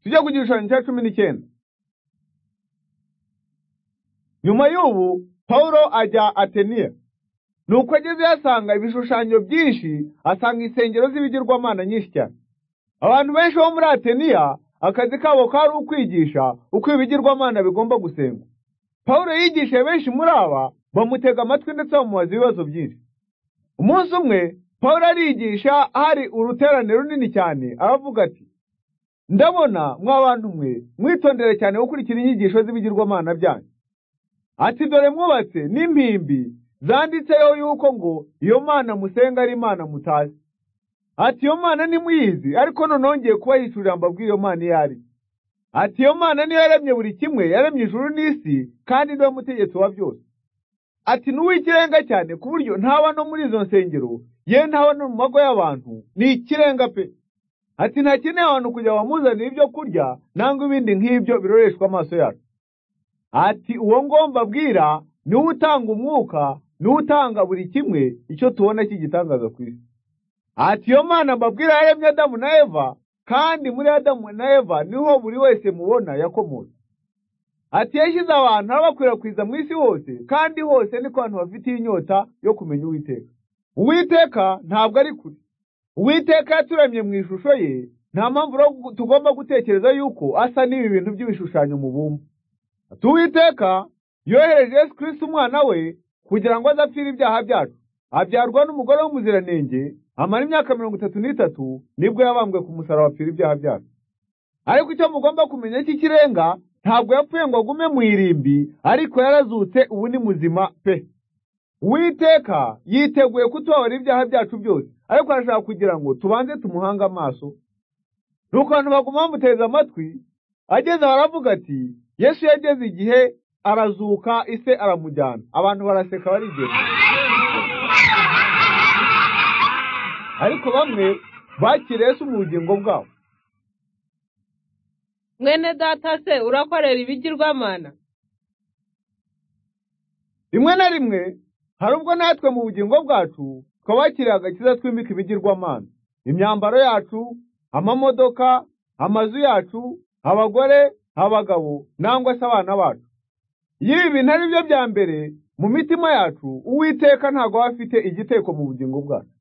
tujya ku gishushanyo cya cumi n'icyenda nyuma y'ubu pawulo ajya ateniya nuko agezeyo asanga ibishushanyo byinshi asanga insengero z'ibigirwamana nyinshi cyane abantu benshi bo muri ateniya akazi kabo kari ukwigisha uko ibigirwamana bigomba gusengwa pawulo yigishije benshi muri aba bamutega amatwi ndetse bamubaza ibibazo byinshi umunsi umwe pawulo arigisha hari uruterane runini cyane aravuga ati ndabona mwa bantu mwe mwitondere cyane gukurikira inyigisho z'ibigirwamana byanyu ati dore mwubatse n'impimbi zanditseho yuko ngo iyo mana musenga ari imana mutazi ati iyo mana nimuyizi ariko noneho ngiye kuba yicurira mbabwira iyo mana iyo ari ati iyo mana niyo yaremye buri kimwe yaremye ijuru n'isi kandi niwe mutegetsi wa byose ati ni uw'ikirenga cyane ku buryo ntaba no muri izo nsengero ye ntaba no mu mago y'abantu ni ikirenga pe ati ntakeneye abantu kujya bamuzanira ibyo kurya nangwa ibindi nk'ibyo biroreshwa amaso yacu ati uwo ngomba abwira niwe utanga umwuka niwe utanga buri kimwe icyo tubona cy'igitangaza ku isi ati iyo mana mbabwira yaremye adamu na eva kandi muri adamu na eva niho buri wese mubona yakomotse ati yashyize abantu abakwirakwiza mu isi hose kandi hose niko abantu bafitiye inyota yo kumenya uwiteka uwiteka ntabwo ari kure uwiteka yaturemye mu ishusho ye nta mpamvu tugomba gutekereza yuko asa n'ibi bintu by'ibishushanyo mubumba ati uwiteka yohereje yesu kirisiti umwana we kugira ngo aze apfire ibyaha byacu abyarwa n'umugore w'umuziranenge amara imyaka mirongo itatu n'itatu nibwo yabambwe ku musaraba apfira ibyaha byacu ariko icyo mugomba kumenya cy'ikirenga ntabwo yapfuye ngo agume mu irimbi ariko yarazutse ubu ni muzima pe uwiteka yiteguye kutubabarira ibyaha byacu byose ariko arashaka kugira ngo tubanze tumuhange amaso nuko abantu baguma bamuteze amatwi ageze baravuga ati yesu yageze igihe arazuka ise aramujyana abantu baraseka barigenda ariko bamwe bakiriye si mu bugingo bwabo mwene data se urakorera ibigirwamana rimwe na rimwe hari ubwo natwe mu bugingo bwacu twabakiriye agakiza twimika ibigirwamana imyambaro yacu amamodoka amazu yacu abagore abagabo nangwa se abana bacu iyo ibi bintu ari byo bya mbere mu mitima yacu uwiteka ntabwo aba afite igiteko mu bugingo bwacu